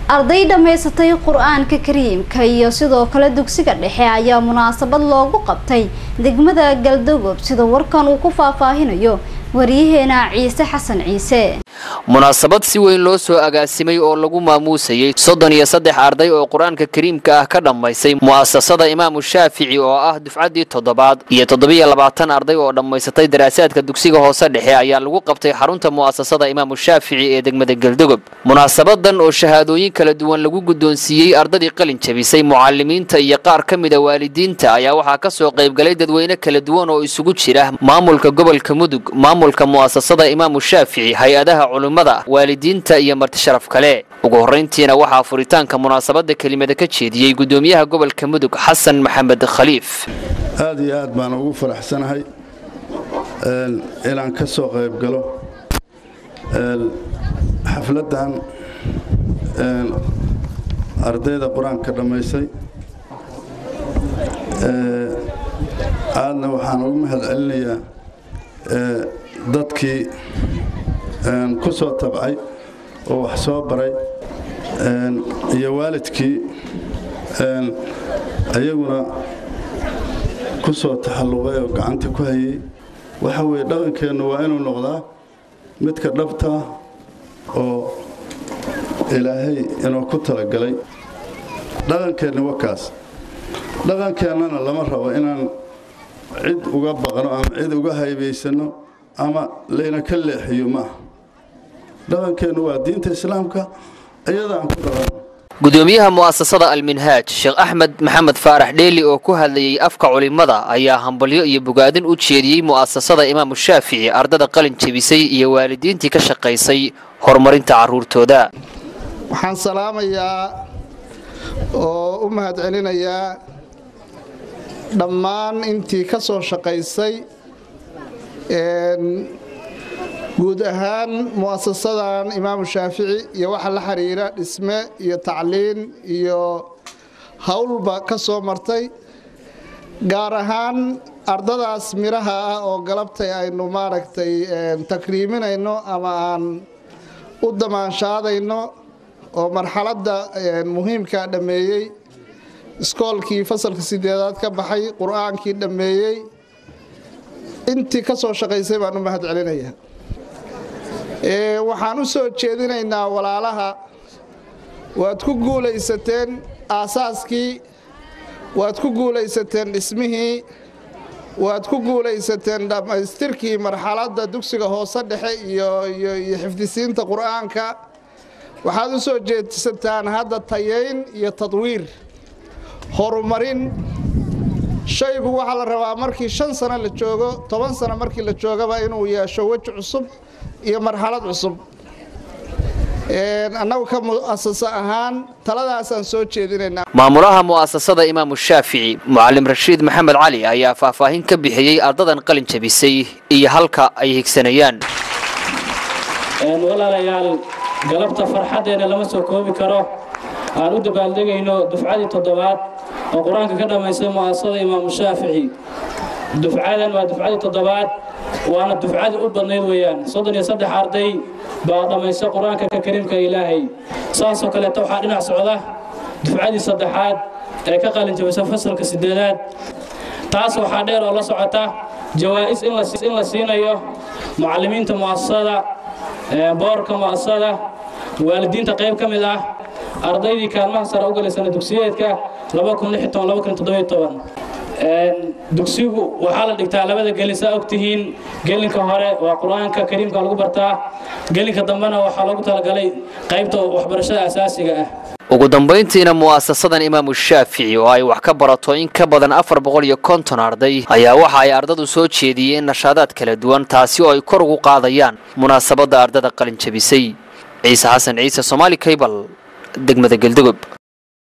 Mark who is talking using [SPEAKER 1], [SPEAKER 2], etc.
[SPEAKER 1] arday dhammaysatay qur-aanka kariimka iyo sidoo kale dugsiga dhexe ayaa munaasabad loogu qabtay degmada galdogob sida warkan uu ku faahfaahinayo waryaheena ciise xasan ciise
[SPEAKER 2] munaasabad si weyn loo soo agaasimay oo lagu maamuusayey soddon iyo saddex arday oo qur-aanka kariimka ah ka dhammaysay mu'asasada imaamu shaafici oo ah dufcaddii toddobaad iyo toddobiyo labaatan arday oo dhammaysatay daraasaadka dugsiga hoose dhexe ayaa lagu qabtay xarunta mu'asasada imaamu shaafici ee degmada galdogob munaasabadan oo shahaadooyin kala duwan lagu guddoonsiiyey ardadii qalin jabisay mucalimiinta iyo qaar ka mida waalidiinta ayaa waxaa ka soo qaybgalay dadweyne kala duwan oo isugu jira maamulka gobolka mudug maamulka mu'asasada imaamu shaafici hay-adaha culimmada waalidiinta iyo marti sharaf kale ugu horrayntiina waxaa furitaanka munaasabadda kelimada ka jeediyey guddoomiyaha gobolka mudug xasan maxamed khaliif
[SPEAKER 3] aad iyo aad baan ugu faraxsanahay inaan ka soo qayb galo xafladdan ardayda qur-aanka dhammaysay aadna waxaan ugu mahad celinayaa dadkii ku soo tabcay oo wax soo baray iyo waalidkii ayaguna ku soo taxalluqay oo gacanta ku hayay waxa weeye dhaqankeennu waa inuu noqdaa midka dhabta oo ilaahay inuu ku talagalay dhaqankeenni wakaas dhaqankeennana lama rabo inaan cid uga baqno ama cid uga haybaysanno ama layna ka leexiyo maaha dhaqankeennu waa diinta islaamka iyadaan ku dhaqanno
[SPEAKER 2] gudoomiyaha mu'asasada alminhaaj sheekh axmed maxamed faarax dheeli oo ku hadlayey afka culimmada ayaa hambalyo iyo bogaadin u jeediyey mu'asasada imaamu shaafici ardada qalin jebisay iyo waalidiintii ka shaqaysay horumarinta carruurtooda
[SPEAKER 4] waxaan salaamayaa oo u mahad celinayaa dhammaan intii ka soo shaqaysay guud ahaan mu'asasadan imaamu shaafici iyo waxa la xiriira dhisme iyo tacliin iyo howlba ka soo martay gaar ahaan ardadaas midhaha ah oo galabtay aynu maaragtay takriiminayno ama aan u damaanshaadayno oo marxaladda muhiimka dhammeeyey iskoolkii fasalka sideedaad ka baxay qur-aankii dhammeeyey intii ka soo shaqaysay baan u mahad celinayaa waxaan u soo jeedinaynaa walaalaha waad ku guulaysateen aasaaskii waad ku guulaysateen dhismihii waad ku guulaysateen dhammaystirkii marxaladda dugsiga hoose dhexe iyo iyo xifdisiinta qur-aanka waxaad u soo jeedsataan hadda tayayn iyo tadwiir horumarin shaygu waxaa la rabaa markii shan sano la joogo toban sano markii la joogaba inuu yeesho weji cusub iyo marxalad cusub annagu ka mu'asasa ahaan taladaasaan soo jeedinaynaa
[SPEAKER 2] maamulaha mu'asasada imaamu shaafici mucalim rashiid maxamed cali ayaa faahfaahin ka bixiyey ardadan qalin jabisay iyo halka ay higsanayaan
[SPEAKER 5] walaalayaal galabta farxaddeena lama soo koobi karo aan u dabaaldegayno dufcadii toddobaad oo qur-aanka ka dhammaystay mu'asasada imaamu shaafici dufcadan waa dufcadii toddobaad waana dufcadii u badnayd weeyaan soddon iyo saddex arday baa dhammaystay qur-aanka kariimka ilaahay saasoo kaleeta waxaa dhinac socda dufcadii saddexaad ee ka qalin jabisa fasalka sideedaad taas waxaa dheer oo la socota jawaa'is in la siinayo mucallimiinta mu'asasada boorka mu'asasada waalidiinta qayb ka mid ah ardaydii kaalmaha sare u galaysana dugsiyeedka dugsigu waxaa la dhigtaa labada gelin saa ogtihiin gelinka hore waa qur-aanka kariimka lagu bartaa gelinka dambena waxaa lagu talagalay qaybta waxbarashada asaasiga ah
[SPEAKER 2] ugu dambayntiina mu'asasadan imaamu shaafici oo ay wax ka barato in ka badan afar boqol iyo konton arday ayaa waxa ay ardadu soo jeediyeen nashaadaad kala duwan taasi oo ay kor ugu qaadayaan munaasabadda ardada qalin jabisay ciise xasan ciise somaali kaybal degmada geldogob